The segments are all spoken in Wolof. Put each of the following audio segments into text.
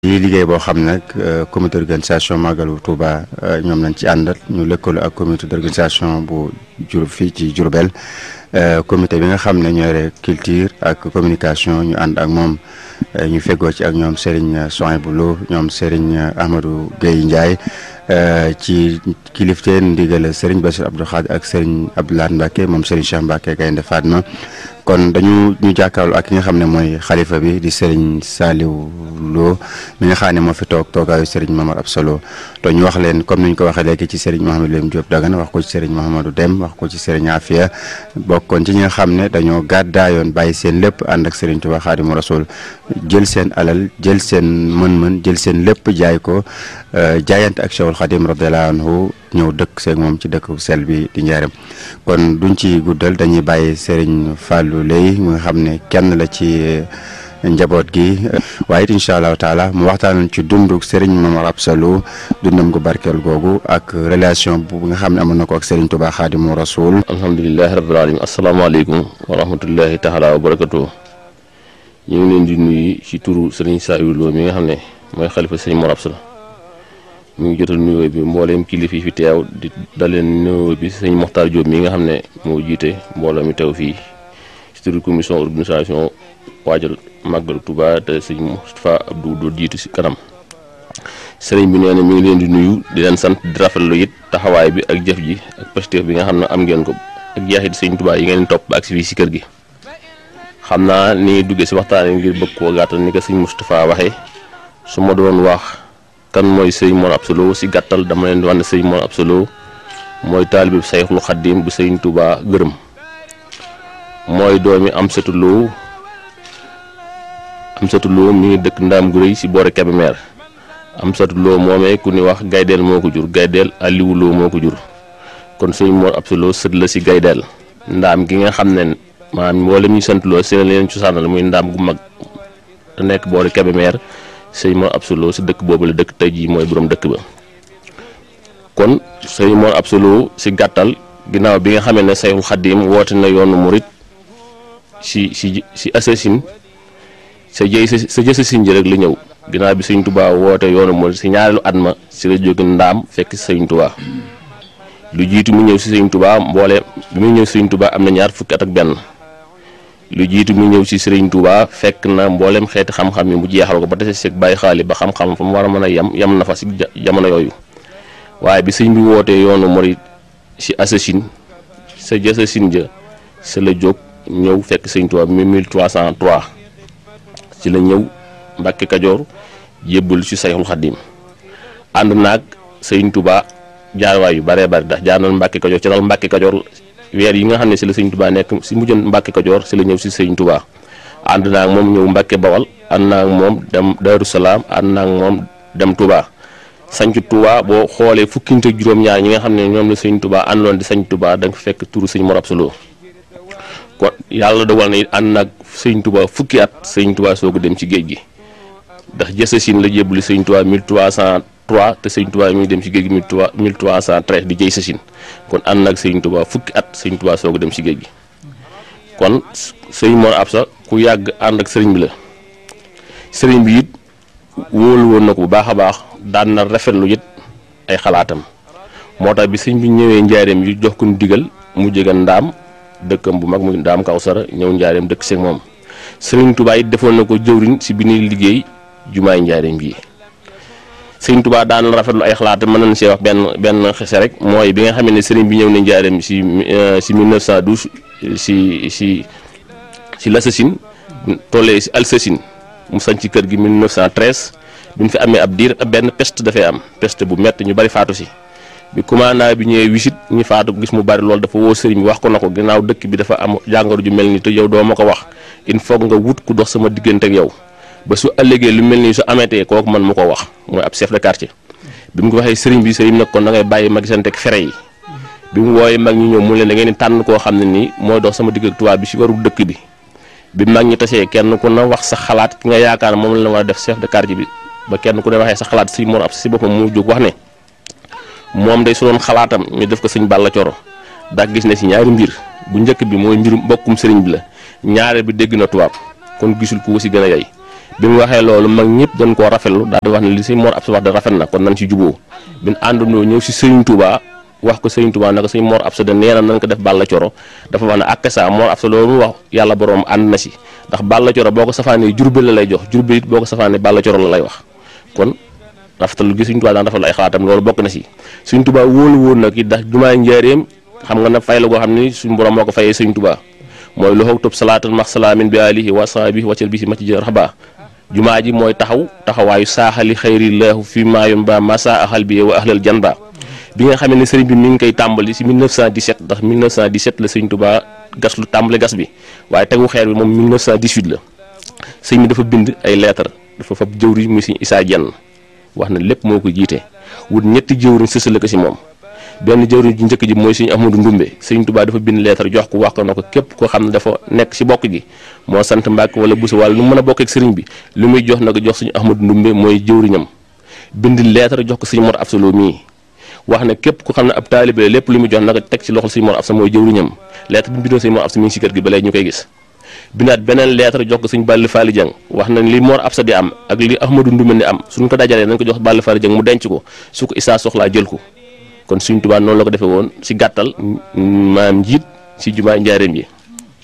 di liggéey boo xam nag comité d'organisation Magalu Touba ñoom lañ ci àndal ñu lëkkaloo ak comité d'organisation bu jur fii ci Diourbel comité bi nga xam ne ñoore culture ak communication ñu ànd ak moom ñu feggoo ci ak ñoom Serigne Souhaïbou Lo ñoom Serigne Ahmadou Guèye Ndiaye ci kilifteen ndigal Serigne Bassirou Abdou Khadre ak Serigne Abdoulaye Mbacke moom Serigne Cheikh Mbacke Gaynde Fatma kon dañu ñu jàkkaarloo ak ki nga xam ne mooy xalifa bi di Serigne Saliou Lo mi nga xam ne moo fi toog toogaayu Serigne Mamar Absalo to ñu wax leen comme ni ñu ko waxee léegi ci Serigne Mouhamadou Lim Diop Dagana wax ko ci Serigne Mouhamadou Dem wax ko ci Serigne Afia bokkoon ci ñi nga xam ne dañoo gàddaayoon bàyyi seen lépp ànd ak Serigne Touba Khadimou Rassoul jël seen alal jël seen mën-mën jël seen lépp jaay ko jaayante ak Cheikhul Khadim radiyallahu anhu ñëw dëkk seeg moom ci dëkk sel bi di njaareem kon duñ ci guddal dañuy bàyyi Serigne Fallou Lay mu nga xam ne kenn la ci njaboot gi waaye it incha allahu taala mu waxtaan ci dundu Serigne Mamar Absalo dundam gu barkeel googu ak relation bu nga xam ne amoon na ko ak Serigne Touba Khadimou Rassoul alhamdulilahi rabbil alamin asalaamaaleykum wa rahmatullahi taala wa barakatuh ñu ngi leen di nuyu ci turu Serigne Saliou Lo mi nga xam ne mooy xalifa Serigne Mamar Absalo mu ngi jotal nuyoo bi mbooleem kilifa yi fi teew di daleen nuyoo bi sëñ Moxtaar Diop mi nga xam ne moo jiite mbooloo mi teew fii ci turu commission organisation waajal màggal Touba te sëñ Moustapha Abdou doo jiitu ci kanam sëriñ bi nee na mi ngi leen di nuyu di leen sant di rafetlu it taxawaay bi ak jëf ji ak positif bi nga xam ne am ngeen ko ak jeexit sëñ Touba yi ngeen topp ba ak si fii ci kër gi xam naa ni duggee ci waxtaan ngir bëgg koo gàttal ni ko sëñ Moustapha waxee su ma doon wax kan mooy sëñ Mor Absalo si gàttal dama leen di wax ne sëñ Mor Absalo mooy taalibe bi Sayxul Xaddim bu sëñ Touba gërëm mooy doomi Amsatu Lo Amsatu Lo mi ngi dëkk Ndaam gu rëy si boore Kébémer Amsatu Lo moomee ku ni wax Gaydeel moo ko jur Gaydeel Aliou Lo moo ko jur kon sëñ Mor Absalo sët la si Gaydeel ndaam gi nga xam ne maanaam mboolem ñu sant loo seen leen cosaanal muy ndaam gu mag te nekk boore Kébémer sëñ Mor Absalo si dëkk boobu la dëkk tey jii mooy borom dëkk ba kon sëñ Mor Absalo si gàttal ginnaaw bi nga xamee ne Sayxul Xaddim woote na yoonu murit si si si assasine sa jëy sa jësasin ji rek la ñëw ginnaaw bi sëñ Touba woote yoonu murit si ñaareelu at ma si la jóge ndaam fekk si sëñ Touba lu jiitu mu ñëw si sëñ Touba mboole bi muy ñëw si sëñ Touba am na ñaar fukki at ak benn lu jiitu mu ñëw si Serigne Touba fekk na mboolem xeeti xam-xam yi mu jeexal ko ba dese seeg bàyyi xaali ba xam-xam fa mu war a mën a yem yem na fa si jamono yooyu waaye bi sëñ bi wootee yoonu murit si assasine sa jësasin ja sa la jóg ñëw fekk sëñ Touba mi 1303 ci la ñëw Mbàkke Kajoor jébbal si Sayxul Xaddim ànd naag sëñ Touba jaarwaay yu baree bari ndax jaar na Mbàkke Kajoor ci dal Mbàkke Kajoor weer yi nga xam ne si la sëñ Touba nekk si mujjoon Mbàkke Kajoor si la ñëw si sëñ Touba ànd naa ak moom ñëw Mbàkke Bawal ànd naa ak moom dem Daaru Salaam ànd naa ak moom dem Touba sanc Touba boo xoolee fukki nit ak juróom-ñaar ñi nga xam ne ñoom la sëñ Touba àndoon di sanc Touba da nga fekk turu sëñ Mor Absalo kon yàlla dogal na it ànd naag sëñ Touba fukki at sëñ Touba soog a dem ci géej gi ndax jësasin la jébbali sëñ Touba 1303 te sëñ Touba mi ngi dem ci géej gi 1313 di jëy sasin kon ànd naag sëñ Touba fukki at sëñ Touba soog a dem ci géej gi kon sëñ Mor Absa ku yàgg ànd ak sëriñ bi la sëriñ bi it wóolu woon na ko bu baax a baax daan na rafetlu it ay xalaatam moo tax bi sëñ bi ñëwee njaareem yu jox ko digal mu jege ndaam dëkkam bu mag mu ndaam Kawsara ñëw njaareem dëkk seeg moom sëriñ Touba it defoon na ko jëwriñ si bi ñuy liggéey jumaay njaareem bii sëriñ Touba daan na rafetlu ay xalaatam mën nañ see wax benn benn xese rek mooy bi nga xam ne sëriñ bi ñëw na njaareem si si 1912 si si si l'Assasine tollee si Alsasine mu sañ ci kër gi 1913 bi ñu fi amee ab diir benn peste dafay am peste bu métti ñu bari faatu si bi commandant bi ñëwee wisit ñi faatu gis mu bari loolu dafa woo sëriñ bi wax ko na ko ginnaaw dëkk bi dafa am jàngoro ju mel ni te yow doo ma ko wax il faut nga wut ku dox sama diggante ak yow ba su ëllëgee lu mel nii su ameetee kooku man mu ko wax mooy ab chef de quartier bi mu ko waxee sëriñ bi sëriñ nag kon da ngay bàyyi ma gisante ak fere yi bi mu wooyee mag ñi ñëw mu leen da ngeen di tànn koo xam ne nii mooy dox sama digg ak tubaab bi si waru dëkk bi bi mag ñi tasee kenn ku na wax sa xalaat ki nga yaakaar moom la war a def chef de quartier bi ba kenn ku ne waxee sa xalaat si Mor Absa si boppam mu jóg wax ne moom day su doon xalaatam ñu def ko sëñ Balla Coro ndax gis na si ñaari mbir bu njëkk bi mooy mbirum mbokkum sëriñ bi la ñaare bi dégg na tubaab kon gisul ku si gën a yey bi mu waxee loolu mag ñëpp dañ koo rafetlu daal di wax ne li sëñ Mor Absa wax de rafet na kon nañ ci juboo bin àndandoo ñëw si Sëriñ Touba wax ko Sëriñ Touba naka sëñ Mor Absa de nee na nañ ko def Balla Coro dafa wax ne ak sa Mor Absa loolu mu wax yàlla borom ànd na si ndax Balla Coro boo ko safaanee Jurbel la lay jox Jurbel it boo ko safaanee Balla Coro la lay wax kon rafetalu gi Sëriñ Touba daan rafetlu ay xalaatam loolu bokk na si Sëriñ Touba wóolu woon nag it ndax jumaa njaareem xam nga ne fay la goo xam ni suñu borom moo ko fayee Sëriñ Touba mooy loxoog tub salaatal max salaamin bi alihi wa sahbihi waccal bi si ma ci jë raxba jumaa ji mooy taxaw taxawaayu saaxali xayrillahu fi maayom ba masa axal bi wa ahlal janba bi nga xamee ne sëriñ bi mi ngi koy tàmbali si 1917 ndax 1917 la sëriñ Touba gas lu tàmbali gas bi waaye tegu xeer bi moom 1918 la sëriñ bi dafa bind ay lettre dafa fab jëwriñ muy sëriñ Issa Dieng wax na lépp moo ko jiite wut ñetti jëwriñ sësale ko si moom benn jëwriñ ji njëkk ji mooy sëriñ Ahmadou Ndumbe sëriñ Touba dafa bind lettre jox ko wax ko na ko képp koo xam ne dafa nekk si bokk gi moo sant Mbàkke wala Buso wala lu mën a bokk ak sëriñ bi lu muy jox na ko jox sëriñ Ahmadou Ndumbe mooy jëwriñam bind lettre jox ko sëriñ Mor Absa Lo mii wax ne képp ku xam ne ab taalibe lépp lu muy jox na ko teg ci loxol sëriñ Mor Absa mooy jëwriñam lettre bi mu bindoon sëriñ Mor Absa mi ngi si kër gi ba léegi ñu koy gis bindaat beneen lettre jox ko sëriñ Balla Faali Jang wax na li Mor Absa di am ak li Ahmadou Ndumbe di am suñ ko dajalee nañ ko jox Balla Faali Jang mu denc ko su ko Issa soxlaa jël ko kon Sëriñ Tuubaa noonu la ko defee woon si gàttal maam njiit si jumaa njaareem yi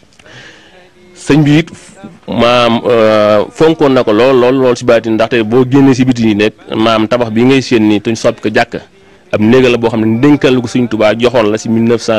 sëñ bi it maam fonkoon na ko lool lool lool si baati ndaxte boo génnee si biti yi nekk maam tabax bi ngay séen nii te ñu soppi ko jàkk ab néega la boo xam ne dénkal la ko Sëriñ Tuubaa joxoon la si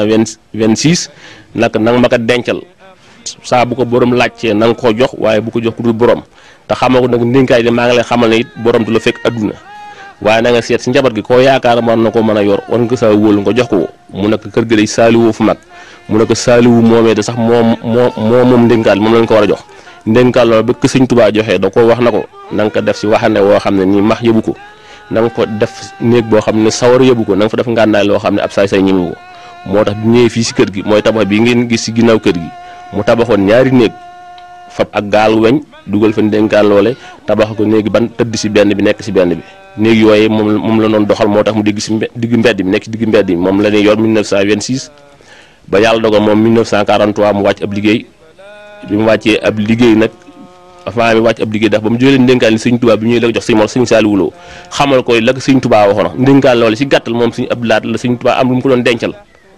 1926 nag nanga ma ko dencal saa bu ko borom laajtee na nga ko jox waaye bu ko jox ku dul borom te xamal ko nag ndénkaay de maa ngi lay xamal ne it borom du la fekk adduna waaye na nga seet si njaboot gi koo yaakaar mën na ko mën a yor war nga ko saa wóolu nga jox ko mu nekk kër gi day saaliwoo fu mag mu nekk saaliwu moomee de sax moom moo moo moom ndénkaal moom lañ ko war a jox ndénkaal loolu ba ko sëñ Tuubaa joxee da ko wax na ko na nga ko def si waxande woo xam ne nii max yëbu ko na nga ko def néeg boo xam ne sawar yëbu ko na nga fa def ngànnaay loo xam ne ab saay say ñimu ko moo tax bi ñëwee fii si kër gi mooy tabax bi ngeen gis si ginnaaw kër gi mu tabaxoon ñaari néeg fab ak gaal weñ dugal fa ndénkaan loole tabax ko néegi ban tëdd si benn bi nekk si benn bi néeg yooyu moom moom la doon doxal moo tax mu digg si digg mbedd bi nekk si digg mbedd bi moom la ñuy yor 1926 ba yàlla dogal moom 1943 mu wàcc ab liggéey bi mu wàccee ab liggéey nag avant mi wàcc ab liggéey ndax ba mu jëlee ndénkaan li sëñ Tuubaa bi ñuy la ko jox sëñ Mor sëñ Saaliwu Lo xamal ko la ko sëñ Tuubaa waxoon ndénkaan loole si gàttal moom sëñ Abdu Lahat la sëñ Tuubaa am lu mu ko doon dencal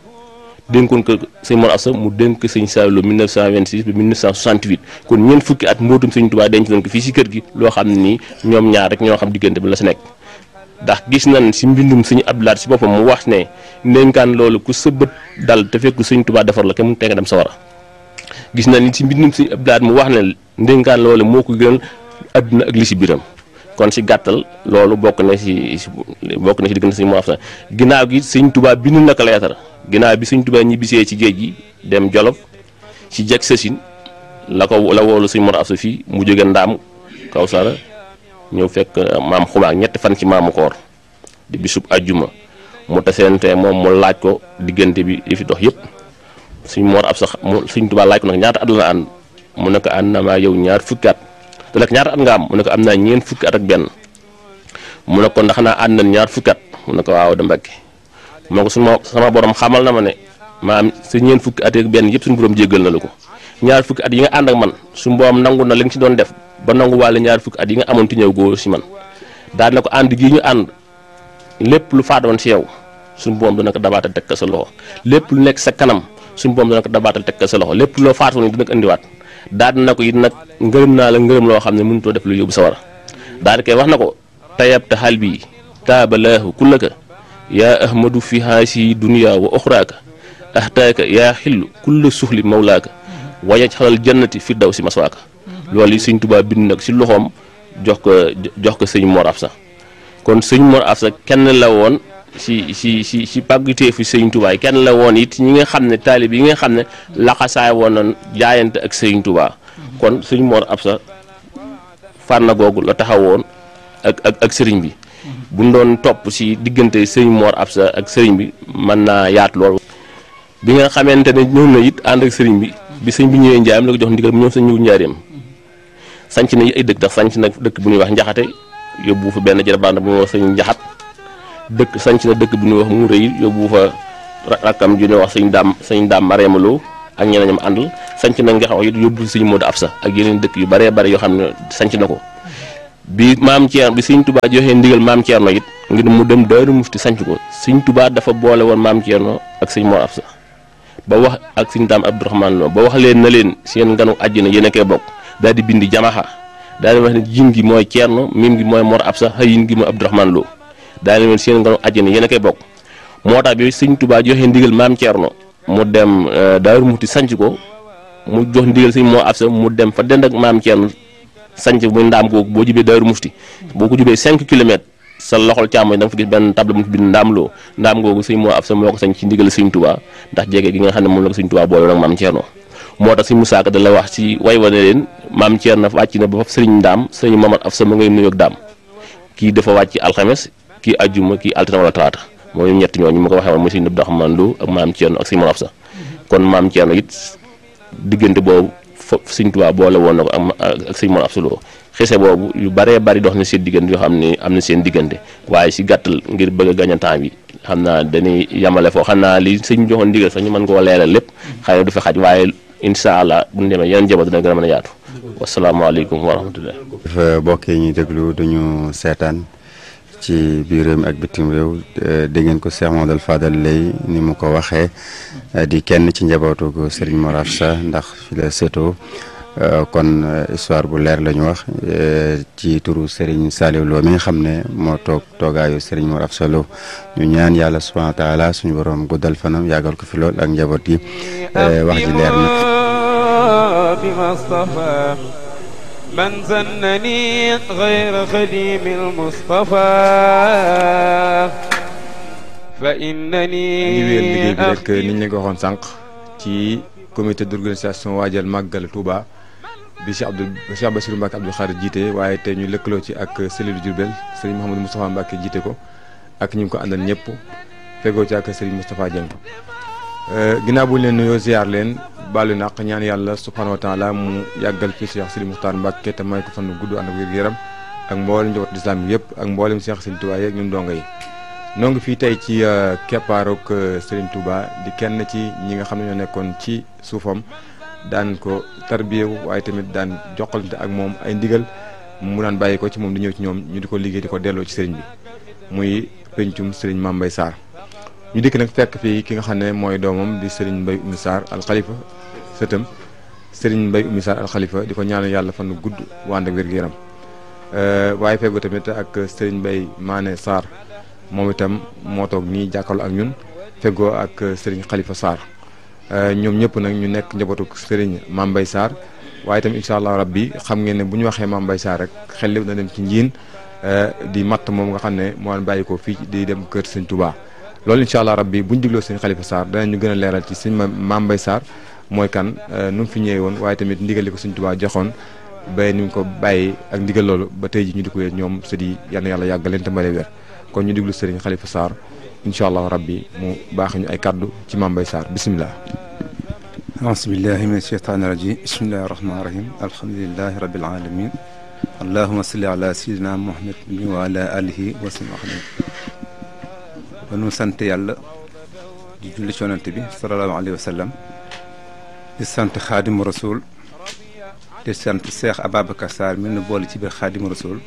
dénkoon ko sëñ Mor Absa mu dénk sëñ Saaliwu Lo 1926 ba 1968 kon ñeent fukki at mbootum sëñ Tuubaa denc nañ ko fii si kër gi loo xam ne nii ñoom ñaar rek ñoo xam diggante bi la si nekk ndax gis nañ si mbindum sëñ Abdu Lahat si boppam mu wax ne ndénkaan loolu ku sa bët dal te fekk sëñ Tuubaa defar la kenn mu teg dem sa war a gis nañ ni si mbindum sëñ Abdu Lahat mu wax ne ndénkaan loolu moo ko gënal àdduna ak li si biram kon si gàttal loolu bokk na si bokk na si diggante sëñ Mor Absa ginnaaw gi sëñ Tuubaa bind na ko leetar ginnaaw bi sëñ Tuubaa ñibbisee ci géej gi dem Jolof si jeg sësin la ko la woolu sëñ Mor Absa fii mu jóge ndaam kaw sara ñëw fekk maam xumaak ñetti fan ci maamu koor di bisub ajjuma mu taseente moom mu laaj ko diggante bi li fi dox yëpp sëñ Mor Absa mu sëñ Tuubaa laaj ko nag ñaata at la ànd mu ne ko ànd na maa yow ñaar fukki at te nag ñaata at nga am mu ne ko am naa ñeent fukki at ak benn mu ne ko ndax naa ànd nañ ñaar fukki at mu ne ko waaw da Mbàkke moo ko suma sama borom xamal na ma ne maam sa ñeent fukki at ak benn yëpp suñu borom jéggal na la ko ñaar fukki at yi nga ànd ak man suñu borom nangu na li nga ci doon def ba nangu waale ñaar fukki at yi nga amoon ti ñëw góor si man daal na ko ànd gii ñu ànd lépp lu faatoon si yow suñu borom dana ko dabaatal teg ko sa loxo lépp lu nekk sa kanam suñu borom dana ko dabaatal teg ko sa loxo lépp loo faatoon ni dina ko indiwaat daal na ko it nag ngërëm naa la ngërëm loo xam ne mënutoo def lu yóbbu sa war daal di koy wax na ko tayab te xal bii taabalaahu kullaka yaa ahmadu fi haasi dunya wa oxraaka ahtaaka yaa xillu kulla suxli mawlaaka wayaj xalal jannati fi daw si maswaaka loolu yi sëñ Tuubaa bind nag si loxoom jox ko jox ko sëñ Mor Absa kon sëñ Mor Absa kenn la woon si si si si pàggutee fi sëñ Tuubaa kenn la woon it ñi nga xam ne taalib yi nga xam ne laxasaay woon na jaayante ak sëñ Tuubaa kon sëñ Mor Absa fànn googu la taxawoon ak ak ak sëriñ bi bu ñu doon topp si diggante sëriñ Mor Absa ak sëriñ bi mën naa yaatu lool. bi nga xamante ne ñëw na it ànd ak sëriñ bi bi sëñ bi ñëwee Njaareem la ko jox ndigal mu ñëw sa ñëw Njaareem sanc na ay dëkk ndax sanc na dëkk bu ñuy wax Njaxate yóbbu fa benn jërëbànd bu ñuy wax sëñ Njaxat dëkk sanc na dëkk bu ñuy wax mu rëy yóbbu fa rakkam ju ñuy wax sëñ daam sëñ daam Mareema Lo ak ñeneen ñam àndal sanc na nga xam it yóbbu sëñ Modou Absa ak yeneen dëkk yu bëree bëri yoo xam ne sanc na ko bi maam Thierno bi sëñ Touba joxee ndigal maam Thierno it ngir mu dem Daaru Mufti sanc ko sëñ Touba dafa boole woon maam Thierno ak sëñ Mor Absa ba wax ak sëñ Daam Abdourahmane Lo ba wax leen na leen seen nganu àjjana yéen a koy bokk daal di bindi jamaxa daal di wax ne jim gi mooy Thierno mim gi mooy Mor Absa xëyin gi mooy Abdourahmane Lo daal di leen seen nganu àjjana yéen a koy bokk moo tax bi sëñ Touba joxee ndigal maam Thierno mu dem Daaru Mufti sanc ko mu jox ndigal sëñ Mor Absa mu dem fa dend ak maam Thierno sanc muy ndaam googu boo jubee Daaru Mufti boo ko jubee 5 kilomètres sa loxol càmmoñ da nga fa gis benn table mu bind ndaam loo ndaam googu sëñ moo ab sa moo ko sañ ci ndigal sëñ Touba ndax jege gi nga xam ne moom la ko sëñ Touba boole nag maam Thierno moo tax sëñ Musaa Ka da la wax ci way wane leen maam Thierno wàcc na ba fa sëriñ ndaam sëriñ Mamad af sa ma ngay nuyoog daam kii dafa wàcc alxames kii ajjuma kii altine wala talaata mooy ñett ñooñu ma ko waxee woon mooy sëñ Abdourahmane Lo ak maam Thierno ak sëñ Mamad af sa kon maam Thierno it diggante boobu foofu sëñ Touba boole woon na ko ak ak sëñ Mamad af sa Lo xese boobu yu bëree bëri dox na seen diggante yoo xam ne am na seen diggante waaye si gàttal ngir bëgg a gañ a temps bi xam naa dañuy yamale foo xam naa li sëñ joxoon ndigal sax ñu mën koo leeral lépp xëy na du fi xaj waaye incha allah bu ñu demee yeneen njaboot dina gën a mën a yaatu wasalaamaaleykum wa rahmatullah dafa bokkee ñuy déglu duñu seetaan ci biir réew mi ak bitim réew dégg ngeen ko Cheikh Mamadou Fadal lay ni mu ko waxee di kenn ci njabootu ko Serigne Mor Absa ndax fi la sétoo kon histoire bu leer la ñu wax ci turu Serigne Saliou Lo mi nga xam ne moo toog toogaayu Serigne Mor Absa Lo ñu ñaan yàlla subhanahu wa taala suñu borom guddal fanam yàggal ko fi lool ak njaboot gi wax ji leer na. من زنني غير خديم المصطفى فإنني ngi wéyal liggéey bi rek ni ñu leen ko waxoon sànq ci comité d'organisation waajal màggal Touba bi Cheikh Abdou Cheikh Bassirou Mbacke Abdou Khadre jiite waaye te ñu lëkkaloo ci ak cellule Diourbel Serigne Mouhamadou Moustapha Mbacke jiite ko ak ñu ngi ko àndal ñëpp fegoo ci ak Serigne Moustapha Dieng ginnaaw bu ñu leen nuyoo ziar leen baalu naq ñaan yàlla subhanahu wa taala mu yàggal fi Cheikh Serigne Mokhtar Mbacke te may ko fan gudd ànd ak wér-gu-yaram ak mboolem njaboot islam bi yëpp ak mboolem Cheikh Serigne Touba yeeg ñun donga yi noo ngi fii tey ci keppaaruk Serigne Touba di kenn ci ñi nga xam ne ñoo nekkoon ci suufam daan ko tarbiyewu waaye tamit daan joxalante ak moom ay ndigal mu daan bàyyi ko ci moom di ñëw ci ñoom ñu di ko liggéey di ko delloo ci Serigne bi muy pencum Serigne Mame Mbaye Sarr ñu dikk nag fekk fii ki nga xam ne mooy doomam di Serigne Mbaye Oumy Sarr al Khalifa sëtam Serigne Mbaye Oumy Sarr al Khalifa di ko ñaanal yàlla fan gudd wànd ak wér-gu-yaram waaye feggoo tamit ak Serigne Mbaye Mané Sarr moom itam moo toog nii jàkkaarloo ak ñun feggoo ak Serigne Khalifa Sarr ñoom ñëpp nag ñu nekk njabootu Serigne Mame Mbaye Sarr waaye itam incha allah rabbi xam ngeen ne bu ñu waxee Mame Mbaye Sarr rek xel lépp na dem ci njiin di matt moom nga xam ne moo daan bàyyi ko fii di dem kër Serigne Touba. loolu incha allah rabbi bu ñu digloo Serigne Khalifa Sarr danañu gën a leeral ci Serigne Mame Mbaye Sarr mooy kan nu mu fi ñëwee woon waaye tamit ndigal li ko Serigne Touba joxoon ba ni mu ko bàyyi ak ndigal loolu ba tey ji ñu di ko ñoom sët yi yal na yàlla yàggal leen te mbale weer kon ñu diglu Serigne Khalifa Sarr incha allah rabbi mu baax ñu ay kaddu ci Mame Mbaye Sarr bisimilah. aasbillahi min asheytaani rajim bismillahi rahmaani rahim alhamdulilahi rabil alamin allahuma salli ala sayidina muhammad wa ala alihi wa sallam ba nu sant yàlla di julli ci yonent bi sallallahu alayhi wa sallam di sant xaadimu rasul di sant Cheikh Ababacar Sarr mi nu boole ci biir xaadimu rasul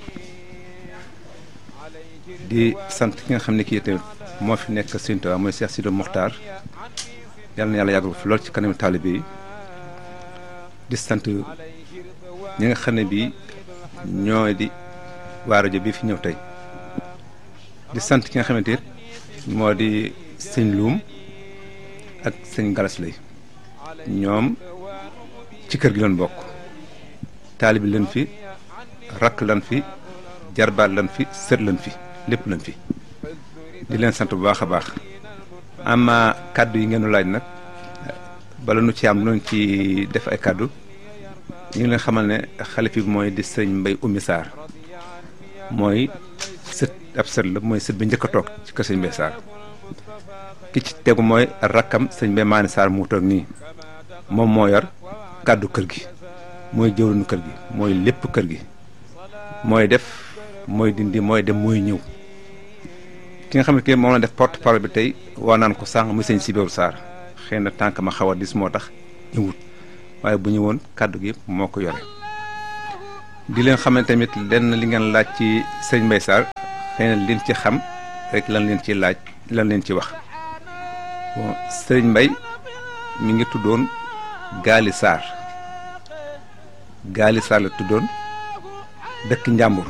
di sant ki nga xam ne kii tamit moo fi nekk Sëriñ Tuubaa mooy Cheikh Sidi Mokhtar yal na yàlla yàggal fi lool ci kanamu taalibe yi di sant ñi nga xam ne bii ñooy di waa rajo bi fi ñëw tey di sant ki nga xamante it moo di sëñ Luum ak sëñ Galas lay ñoom ci kër gi lañ bokk taalibi lan fi rakk lan fi jarbaat lan fi sët lan fi lépp lan fi di leen sant bu baax a baax ama kàddu yi ngeen laaj nag bala nu ci am noonu ci def ay kàddu ñu ngi leen xamal ne xalifi bi mooy di sëñ Mbaye Oumy Sarr mooy sët ab sët la mooy sët bi njëkk a toog ci kër sëñ Mbaye Sarr ki ci tegu mooy rakkam sëñ Mbaye Maane Sarr mu toog nii moom moo yor kàddu kër gi mooy jëwriñu kër gi mooy lépp kër gi mooy def mooy dindi mooy dem mooy ñëw ki nga xam ne que moom la def porte parole bi tey waa naan ko sànq muy sëñ Sibéru Sarr xëy na tànk ma xaw a dis moo tax ñëwut waaye bu ñëwoon kàddu gi moo ko yore di leen xam ne tamit lenn li ngeen laaj ci sëñ Mbaye Sarr xëy na leen ci xam rek lan leen ci laaj lan leen ci wax bon sëñ Mbaye mi ngi tuddoon Gaali Sarr Gaali Sarr la tuddoon dëkk Njàmbur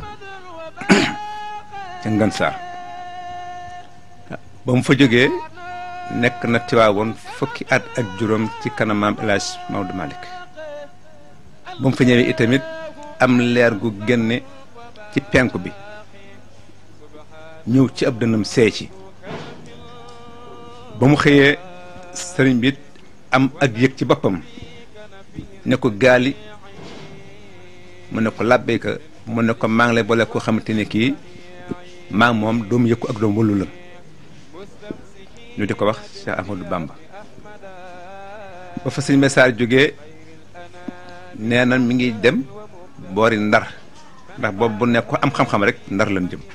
ca Ngan Sarr ba mu fa jógee nekk na Tiwaawoon fukki at ak juróom ci kanam maam El Hadj Maodo Malick ba mu fa ñëwee itamit am leer gu génne ci penku bi ñëw ci ab dënam seey ci ba mu xëyee sëriñ bi am ak yëg ci boppam ne ko gaali mu ne ko làbbeeka mu ne ko maa ngi lay boole koo xamante ne kii maa ngi moom doomu yëkku ak doomu wëllu la ñu di ko wax Cheikh Ahmadou Bamba ba fa sëñ message jógee nee na mi ngi dem boori ndar ndax boobu bu nekk ko am xam-xam rek ndar lañ jëm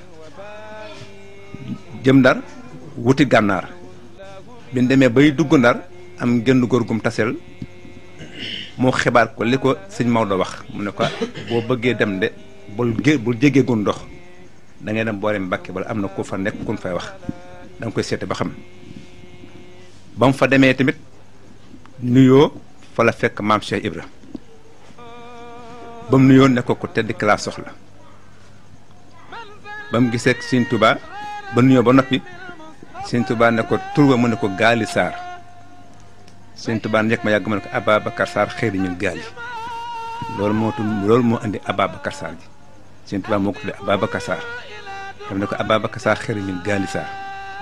jëm ndar wuti gànnaar bi ñu demee bay dugg ndar am genn góor gum tasel moo xibaar ko li ko sëñ Maodo wax mu ne ko boo bëggee dem de bul gé bul jégee gun ndox da ngay dem boori Mbàkke bala am na ku fa nekk kun fay wax da nga koy seete ba xam ba mu fa demee tamit nuyoo fa la fekk maam Cheikh Ibra ba mu nuyoo ne ko ku tedd ki laa soxla ba mu gisee Sëñ Tuubaa ba nuyoo ba noppi Sëñ Tuubaa ne ko tur ba mu ne ko Gaali Sarr Sëñ Tuubaa njëkk ma yàgg ma ne ko Ababacar Sarr xëy na ñun gaali loolu moo tudd loolu moo indi Ababacar Sarr ji Sëñ Tuubaa moo ko tuddee Ababacar Sarr daf ne ko Ababacar Sarr xëy na ñun gaali Sarr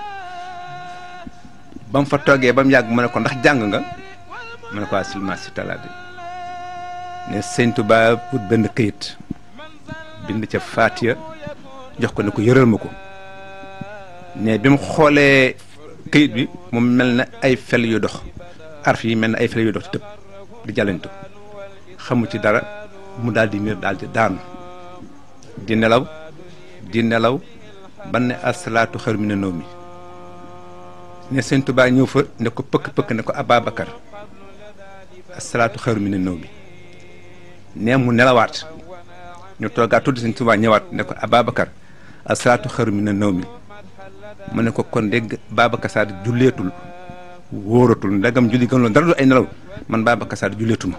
ba mu fa toogee ba mu yàgg mu ne ko ndax jàng nga mu ne ko waa silma si talaade ne Sëñ Tuubaa wut benn këyit bind ca Faatiya jox ko ne ko yëral ma ko ne bi mu xoolee këyit bi mu mel na ay fel yu dox arf yi mel na ay fel yu dox ci tëb di jàllantu xamu ci dara mu daal di miir daal di daanu di nelaw di nelaw ba ne asalaatu xaru mi ne naw mi ne Sëñ Tuubaa ñëw fa ne ko pëkk pëkk ne ko Ababacar asalaatu xaru mi ne naw mi ne mu nelawaat ñu toogaat tuuti Sëñ Tuubaa ñëwaat ne ko Ababacar asalaatu xaru mi ne naw mi mu ne ko kon dégg Babacar Sarr julleetul wóoratul ndagam julli gën loolu dara du ay nelaw man Babacar Sarr julleetuma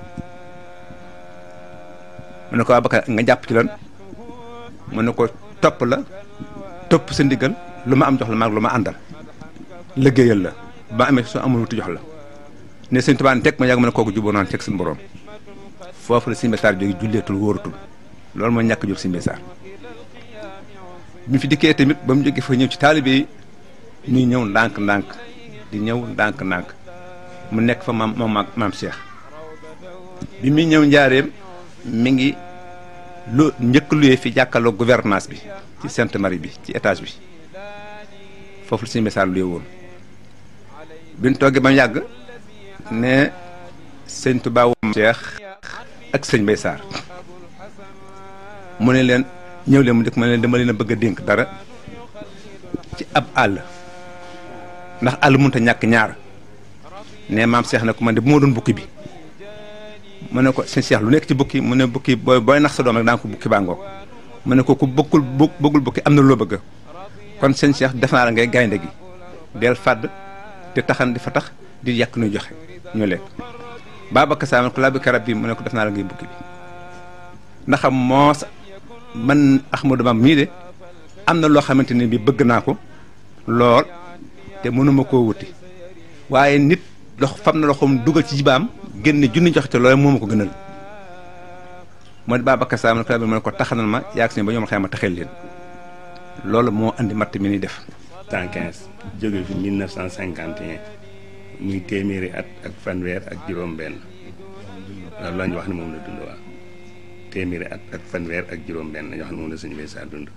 mu ne ko Babacar nga jàpp ci lan mu ne ko topp la topp sa ndigal lu ma am jox la maag lu ma àndal liggéeyal la ba amee soo amul wuti jox la ne Sëñ Tuubaa teg ma yàgg ma ne kooku juboo naan teg suñu borom foofu la Sëñ Mbay Sarr jóge julleetul wóoratul loolu mooy ñàkk jur Sëñ Mbay Sarr bi fi dikkee tamit ba mu jógee fa ñëw ci taalibe yi ñuy ñëw ndànk-ndànk di ñëw ndànk-ndànk mu nekk fa maam moom maam Cheikh bi muy ñëw njaareem mi ngi lu njëkk luyee fi jàkkaarloo gouvernance bi ci Sainte Marie bi ci étage bi foofu la Sëñ Mbay Sarr luyee woon bi ñu toogee ba mu yàgg ne sëñ Tuubaa maam Cheikh ak sëñ Mbay Sarr mu ne leen ñëw leen mu dëkk ma leen dama leen a bëgg a dénk dara ci ab àll ndax àll mënut a ñàkk ñaar ne maam Cheikh ne ko man de bu ma doon bukki bi mu ne ko sëñ Cheikh lu nekk ci bukki mu ne bukki booy booy nax sa doom rek daa ko bukki baa ngoog mu ne ko ku bëggul bu bëggul bukki am na loo bëgg kon sëñ Cheikh def naa la ngay gaynde gi del fàdd di taxan di fa tax di yàq nuy joxe ñu lekk Babacar Sarr ko laa bi karab bi mu ne ko def naa la ngay bukki bi ndax moos man Ahmadou Bamba mii de am na loo xamante ne bi bëgg naa ko lool te mënuma koo wuti waaye nit lox fam na loxoom dugal ci jibaam génne junni joxe te loolu moo ma ko gënal mooy Babacar Sarr ma ne ko taxanal ma yaag si ba ñoom xëy ma taxel leen loolu moo andi matt mi ni def. 115 jóge fi 1951 muy téeméeri at ak fanweer ak juróom-benn loolu la ñu wax ne moom la dund waa téeméeri at ak fanweer ak juróom-benn ñoo xam ne moom la Sëñ Mbay Sarr dund.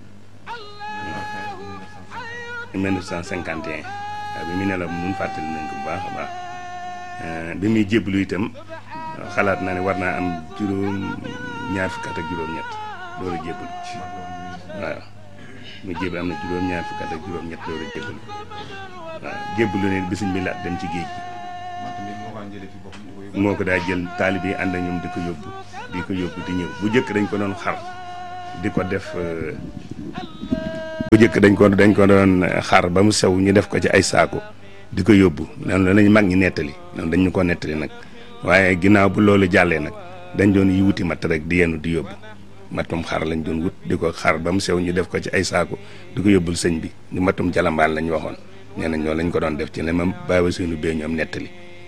1951 waaw bi mu ne la mun fàttali nañ ko bu baax a baax bi muy jébbalu itam xalaat naa ne war naa am juróom ñaar fukki at ak juróom-ñett door a jébbalu waaw mu jébbalu am na juróom ñaar fukki at ak juróom-ñett door a jébbalu waaw jébbalu ne bisuñ bi laat dem ci géej gi moo ko daa jël taalib yi ànd ak ñoom di ko yóbbu di ko yóbbu di ñëw bu njëkk dañ ko doon xar di ko def bu njëkk dañ ko dañ ko doon xar ba mu sew ñu def ko ci ay saako di ko yóbbu noonu lañ mag ñi nettali noonu dañ ñu ko nettali nag waaye ginnaaw bu loolu jàllee nag dañ doon yi wuti matt rek di yenu di yóbbu matum xar lañ doon wut di ko xar ba mu sew ñu def ko ci ay saako di ko yóbbul sëñ bi di matum jalambaan lañ waxoon nee nañ loolu lañ ko doon def ci ne ma bàyyi suñu bee ñoom nettali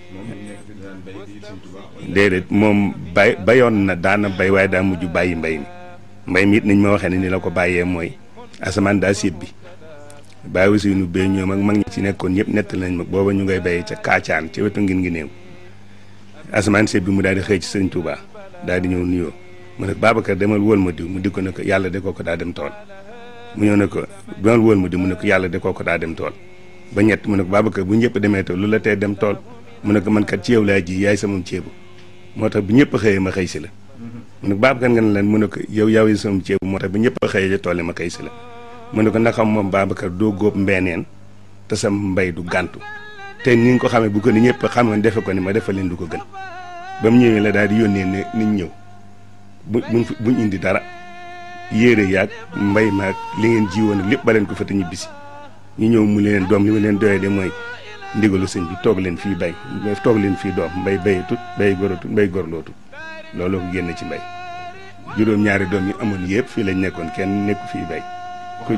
déedéet moom bay bayoon na daana bay waaye daa mujj bàyyi mbay mi mbay mi it niñ ma waxee ne ni la ko bàyyee mooy asamaan daa séb bi bàyyi suñu bee ñoom ak mag ñi ci nekkoon ñëpp nettali nañ ma booba ñu ngay béyee ca kaacaan ca wetu ngin ngi néew asamaan séb bi mu daal di xëy ci sëñ Touba daal di ñëw nuyoo mu ne Babacar demal wóol ma diw mu di ko ne ko yàlla de koo ko daa dem tool mu ñëw ne ko demal wóol ma diw mu ne ko yàlla de koo ko daa dem tool ba ñett mu ne ko Babacar bu ñëpp demee tool lu la tee dem tool mu ne ko man kat ci yow laa ji yaay sama ceebu moo tax bu ñëpp xëyee ma xëy si la mu ne ko Babacar nga ne leen mu ne ko yow yaw yi sama ceebu moo tax bu ñëpp xëyee ca tool yi ma xëy si la mu ne ko ndaxam moom Babacar doo góob mbeeneen te sa mbay du gàntu te ni nga ko xamee bu ko ni ñëpp xamoon defe ko ni ma defa leen du ko gën ba mu ñëwee la daal di yónnee ne niñ ñëw bu buñ buñ indi dara yéere yaag mbay maag li ngeen jiwoon ak lépp ba leen ko fa te ñibbisi ñu ñëw mu leen doom li ma leen doyee de mooy ndigalu sëñ bi toog leen fii bay toog leen fii doom mbay bayatut bay goratut mbay gorlootut loolu ko génn ci mbay juróom-ñaari doom yi amoon yëpp fii lañ nekkoon kenn nekku fii bay ku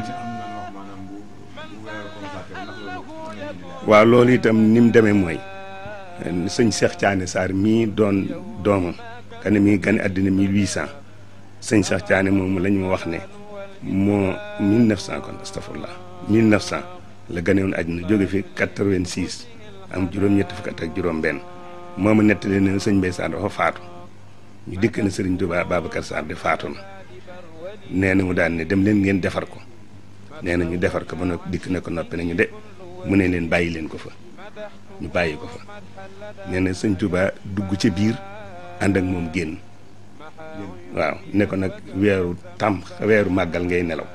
waaw loolu itam ni mu demee mooy sëñ Cheikh Thiané Sarr mii doon doomam ka ne mii gane àddina 1800 sëñ Cheikh Thiané moomu lañ ma wax ne moo 1900 kon astafurlah 1900 la gane woon àddina jóge fi 86 am juróom-ñetti fukk ak juróom-benn moo ma nettali ne sëñ Mbaye Sarr dafa faatu ñu dikk na Serigne Touba Babacar Sarr de faatu na nee na mu daan ne dem leen ngeen defar ko nee na ñu defar ko ba noppi dikk na ko noppi nañu de mu ne leen bàyyi leen ko fa ñu bàyyi ko fa nee na sëñ Touba dugg ca biir ànd ak moom génn waaw ne ko nag weeru tam weeru màggal ngay nelaw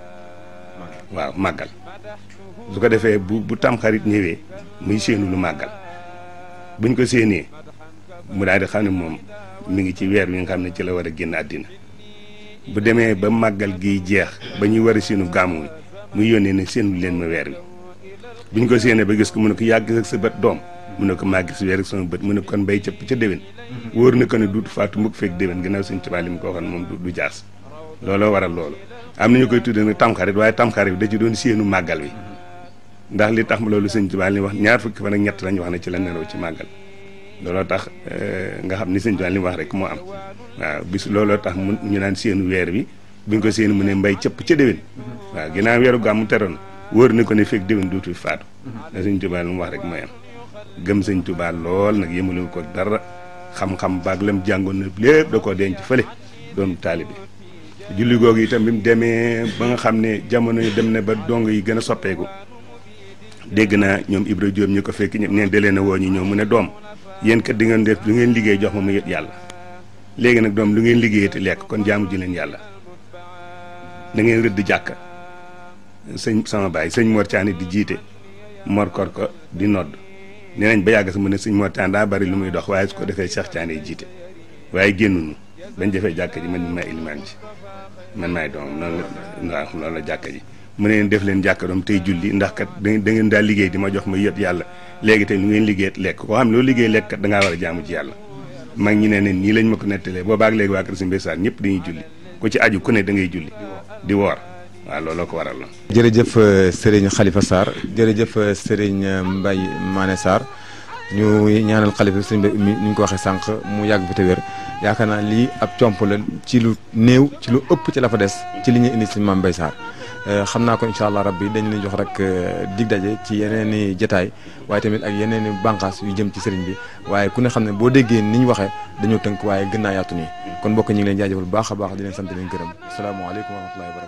waaw màggal su ko defee bu bu tam xarit ñëwee muy séenu lu màggal buñ ko séenee mu daal di xam ne moom mi ngi ci weer wi nga xam ne ci la war a génn àddina bu demee ba màggal gi jeex ba ñuy war a séenu gàmmu wi muy yónnee ne séenu leen ma weer wi buñ ko séenee ba gis ko mu ne ko yàgg ak sa bët doom mu ne ko maa gis weer ak sama bët mu ne kon mbay cëpp ca déwén wóor na ko ne duutu faatu mukk fekk déwén ginnaaw suñ tubaab li mu ko waxoon moom du jaas looloo waral loolu am na ñu koy tuddee nag tamxarit waaye tamxarit bi da ci doon séenu màggal wi ndax li tax loolu sëñ tubaab li wax ñaar fukki fan ak ñett lañu wax ne ci la nelaw ci màggal looloo tax nga xam ni sëñ tubaab li mu wax rek moo am waaw bis looloo tax mu ñu naan séenu weer bi buñ ko séenu mu ne mbay cëpp ca déwén waaw ginnaaw weeru gàmmu teroon wóor na ko ne fekk déwén duutu faatu da sëñ tubaab li mu wax rek mooy am gëm sëñ Tuubaa lool nag yëmalu ko dara xam-xam baag lam jàngoon na lépp da koo denc fële doon taalibe julli googu itam bi mu demee ba nga xam ne jamono yi dem na ba dong yi gën a soppeeku dégg naa ñoom Ibra Diop ñu ko fekk ñëpp neen da leen a woo ñu ñëw mu ne doom yéen kat di ngeen def lu ngeen liggéey jox ma mu yët yàlla léegi nag doom lu ngeen liggéey te lekk kon jaamu ji leen yàlla da ngeen rëdd jàkka sëñ sama baay sëñ Mor Thiané di jiite Mor Kor ko di nodd nee nañ ba yàgg sa mu ne sëñ Mor Thiané daa bari lu muy dox waaye su ko defee Cheikh Thiané yi jiite waaye génnuñu bañ defee jàkka ji man mi maay ilimaan ji man maay doom noonu la waaw loolu la jàkka ji mu ne leen def leen jàkka doom tey julli ndax kat da ngeen daal liggéey di ma jox ma yët yàlla léegi tey lu ngeen liggéey lekk koo xam ne loolu liggéey lekk kat da ngaa war a jaamu ci yàlla mag ñi ne ne nii lañ ma ko nettalee boobaag léegi waa kër si mbésaar ñëpp dañuy julli ku ci aju ku ne da ngay julli di woor waaw looloo ko waral la jërëjëf Serigne Khalifa Sarr jërëjëf Serigne Mbaye Mané Sarr ñu ñaanal xalifa sëñ bi mi ni ñu ko waxee sànq mu yàgg fi te wér yaakaar naa lii ab comp la ci lu néew ci lu ëpp ci la fa des ci li ñuy indi si Mame Mbaye Sarr xam naa ko incha allah rabbi dañu leen jox rek dig daje ci yeneen i jotaay waaye tamit ak yeneen i bànqaas yu jëm ci sëriñ bi waaye ku ne xam ne boo déggee ni ñu waxee dañoo tënk waaye gën naa yaatu nii kon mbokk ñu ngi leen jaajëfal bu baax a baax di leen sant leen gërëm asalaamaaleykum wa rahmatullahi wa barakatu